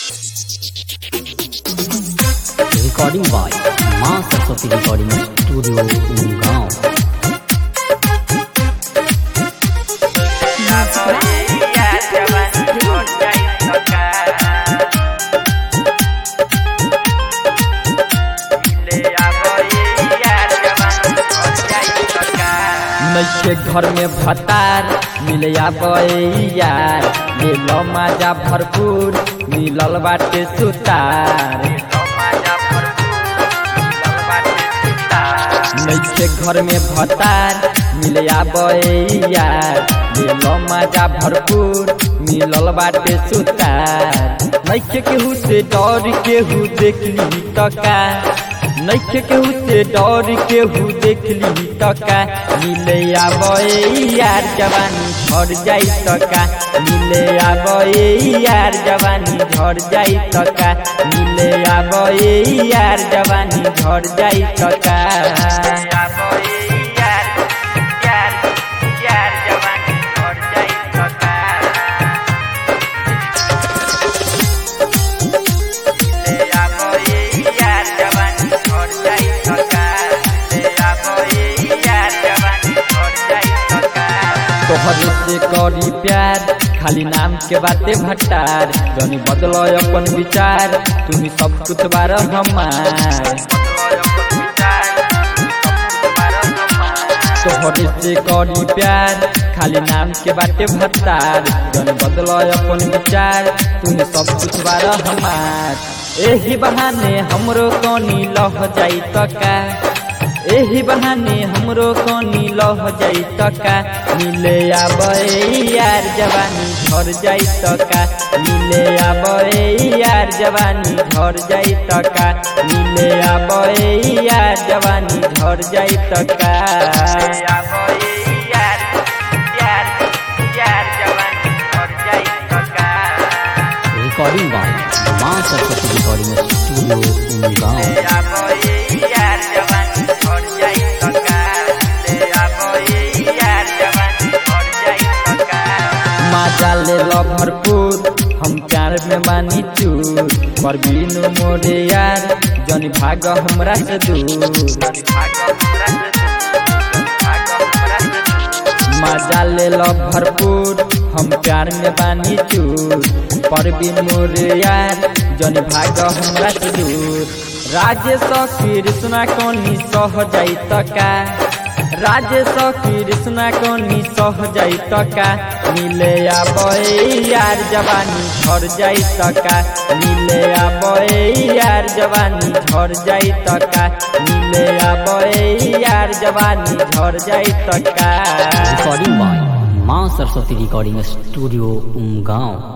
recording by माँ Saraswati recording studio गाँव नैखे घर में भतार मिले यार मिल मजा भरपूर मिलल बाटे सुतार नैखे घर में भतार मिले यार मिल मजा भरपूर मिलल बाटे सुतार नैखे केहू से डर केहू देखली तका नैखे केहू से डर केहू देखली तका मिले आबे यार जवानी झड़ जाई तका मिले आबे यार जवानी झड़ जाई तका मिले आबे यार जवानी झड़ जाई तका तोहरे से करी प्यार खाली नाम के बाते भट्टार जनी बदलो अपन विचार तुम्ही सब कुछ बार हमार तोहरे से करी प्यार खाली नाम के बाटे भट्टार जन बदलो अपन विचार तुम्ही सब कुछ बार हमार एही बहाने हमरो कनी लह जाई तका एही बहाने हमरो कनी लह जाई तका मिले आबे यार जवानी झर जाई तका मिले आबे यार जवानी झर जाई तका मिले आबे यार जवानी झर जाई तका रिकॉर्डिंग by माँ सरस्वती रिकॉर्डिंग स्टूडियो गाँव माजा ले लो भरपूर हम प्यार में मानी चूर पर बिनु मोरे यार जनी भाग हमरा से दूर मजा ले लो भरपूर हम प्यार में बानी चूर पर बिन मोरे यार जनी भाग हमरा से दूर राजेश कृष्णा कोनी सह जाई तका राजेश कृष्णा कोनी सह जाई तका मिले आबे यार जवानी झर जाई तका मिले आबे यार जवानी झर जाई तका मिले आबे यार जवानी झर जाई तका रिकॉर्डिंग by माँ सरस्वती रिकॉर्डिंग स्टूडियो गाँव